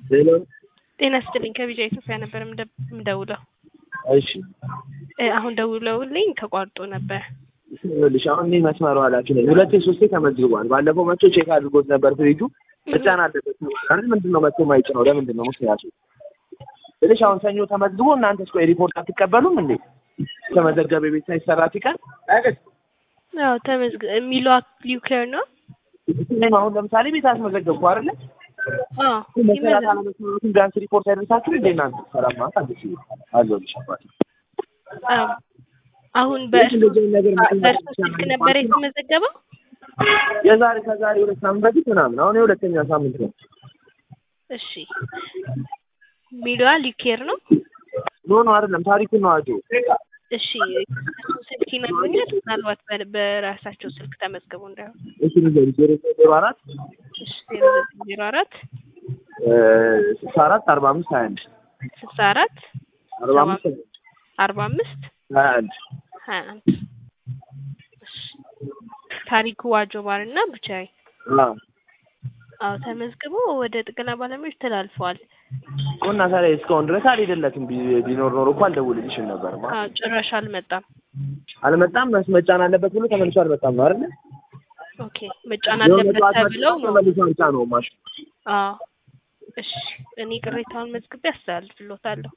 ሄሎ ጤና ይስጥልኝ ከቢጃ ኢትዮጵያ ነበር የምደ- የምደውለው እሺ እ አሁን ደውለውልኝ ተቋርጦ ነበር። ይኸውልሽ አሁን እኔ መስመሩ ኃላፊ ነኝ። ሁለቴ ሶስቴ ተመዝግቧል። ባለፈው መጥቶ ቼክ አድርጎት ነበር ፍሪጁ መጫን አለበት አይደል? ምንድን ነው መጥቶ ማይጭነው? ለምንድን ነው ምክንያቱ? ስልሽ አሁን ሰኞ ተመዝግቦ እናንተ እስኮ ሪፖርት አትቀበሉም እንዴ? ተመዘገበ ቤት ሳይሰራ ሲቀር አዎ ተመዝግ የሚለው ሊውክለር ነው። እኔም አሁን ለምሳሌ ቤት አስመዘገብኩ አይደለ? አዎ መሰራት ይመዘግ- አለመስማቱን ቢያንስ ሪፖርት አይደርሳችሁ እንዴ እናንተ? ሰላም ማለት አለች አለሁልሽ አባቴ አዎ አሁን በእርሱ እንደዚህ አይነት ነገር ምክንያት በእርሱ ስልክ ነበር የተመዘገበው። የዛሬ ከዛሬ ሁለት ሳምንት በፊት ምናምን አሁን የሁለተኛ ሳምንት ነው። እሺ ሚለዋ ሊኬር ነው። ኖ ኖ አይደለም ታሪኩን ነው አጆ እሺ እሱ ስልክ ይነግሩኛል። ምናልባት በ- በራሳቸው ስልክ ተመዝግቦ እንዳይሆን። እሺ ንገሪ ዜሮ ዜሮ አራት እሺ ዜሮ ዘጠኝ ዜሮ አራት ስልሳ አራት አርባ አምስት ሀያ አንድ ስልሳ አራት አርባ አምስት አርባ አምስት ሀያ አንድ ሀያ አንድ እሺ ታሪኩ ዋጆ ባር እና ብቻዬ አዎ አዎ ተመዝግቦ ወደ ጥገና ባለሙያዎች ተላልፈዋል። እና ታዲያ እስካሁን ድረስ አልሄደለትም። ቢ- ቢኖር ኖሮ እኮ አልደውልልሽም ነበር። ማ አዎ ጭራሽ አልመጣም። አልመጣም። መስ መጫን አለበት ብሎ ተመልሶ አልመጣም ነው አይደለ? ኦኬ መጫን የሆነ አለበት ጠዋት ተብለው መጥቶ ነው። ተመልሶ አልጫ ነው ማሽ አዎ እሺ እኔ ቅሬታውን መዝግቤ አስተላልፍሎታለሁ።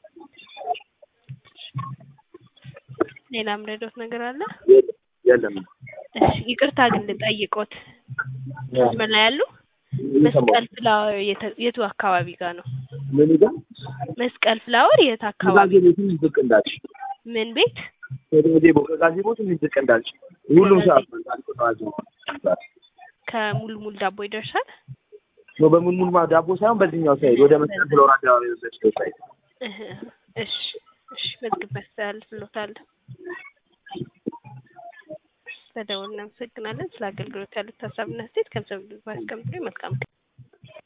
ሌላ ምረዶት ነገር አለ? የለም እሺ ይቅርታ ግን ልጠይቆት መስመር ላይ ያሉ መስቀል ፍላወር የተ- የቱ አካባቢ ጋር ነው? ምን ይጋ መስቀል ፍላወር የት አካባቢ? ከጋዜ ቤት ዝቅ እንዳልሽ ምን ቤት? ከጋዜቦ ከጋዜቦ ትንሽ ዝቅ እንዳልሽ ሁሉም ሰዓት ከሙልሙል ዳቦ ይደርሳል? ነው በሙልሙል ማ- ዳቦ ሳይሆን በዚህኛው ሳይድ ወደ መስቀል ፍሎር አደባባይ ወሰድሽ ሳይድ እህ፣ እሺ እሺ መዝግቤ አስተላልፍሎታለሁ። በደውል እናመሰግናለን። ስለ አገልግሎት ያሉት ሀሳብና አስተያየት ከምሰብ ባስቀምጡ መልካም